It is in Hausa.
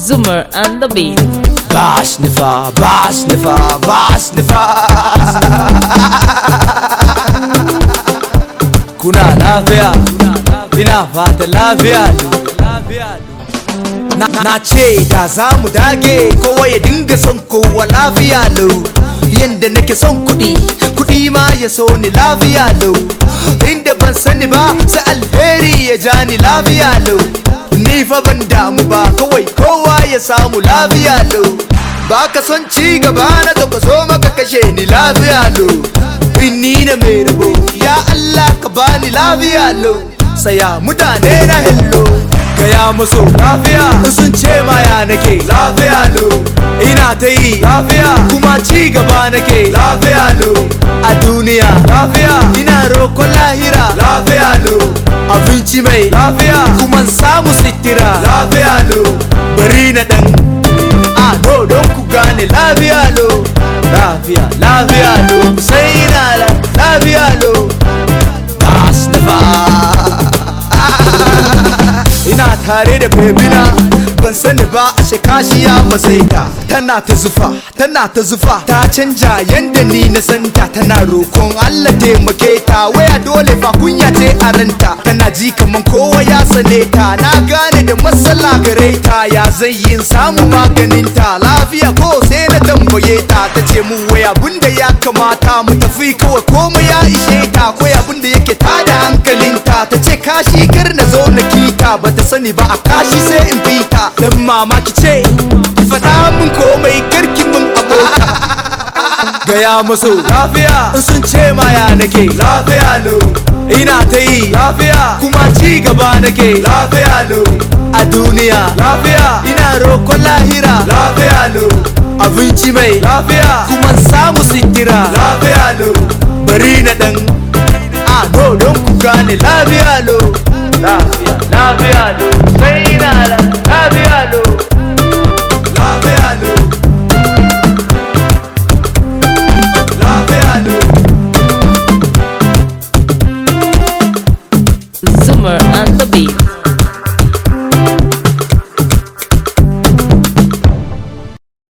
Zoomer and the beat. Bash nifa, bash nifa, bash nifa. Kuna lafiya, ina fata lafiya na, na ce da za mu dage kowa ya dinga son kowa lafiya lau yanda nake son kuɗi kuɗi ma ya so ni lafiya lau inda ban sani ba sai alheri ya ja ni lafiya lau ni fa ban damu ba kawai kowa ya samu lafiya lau ba ka son ci gaba na to ka so maka kashe ni lafiya lau in ni na mai rabo ya Allah ka bani lafiya lau saya mutane na hello gaya musu lafiya sun ce maya nake lafiya lo ina ta yi lafiya kuma ci gaba nake lafiya lo a duniya lafiya ina roƙon lahira lafiya lo abinci mai lafiya kuma samu sitira lafiya lo bari na dan a no don ku gane lafiya lo lafiya lafiya lo sai na lafiya lo bas na ina tare da bebina ban sani ba a shekashiya masaita tana ta zufa tana ta zufa ta canja yanda ni na santa tana rokon Allah taimake ta waya dole fa kunya ce a ranta tana ji kaman kowa ya sane ta na gane da matsala gare ta ya zai yin samu maganin ta lafiya ko sai na tambaye ta ta ce mu waya abinda ya kamata mu tafi kawai komai ya ishe ta ko abinda yake tada hankalinta ta ce kashi kar na zo na kita ba ta sani ba a kashi sai in fita dan mamaki ce ki faɗa min komai karki min abota gaya musu lafiya in sun ce maya nake lafiya lo ina ta yi lafiya kuma ci gaba nake lafiya lo a duniya lafiya ina roƙon lahira lafiya lo abinci mai lafiya kuma samu sitira lafiya lo bari na dan a no don ku gane lafiya lo lafiya lafiya lo sai na lafiya lo lafiya lo lafiya lo Zoomer and the beat.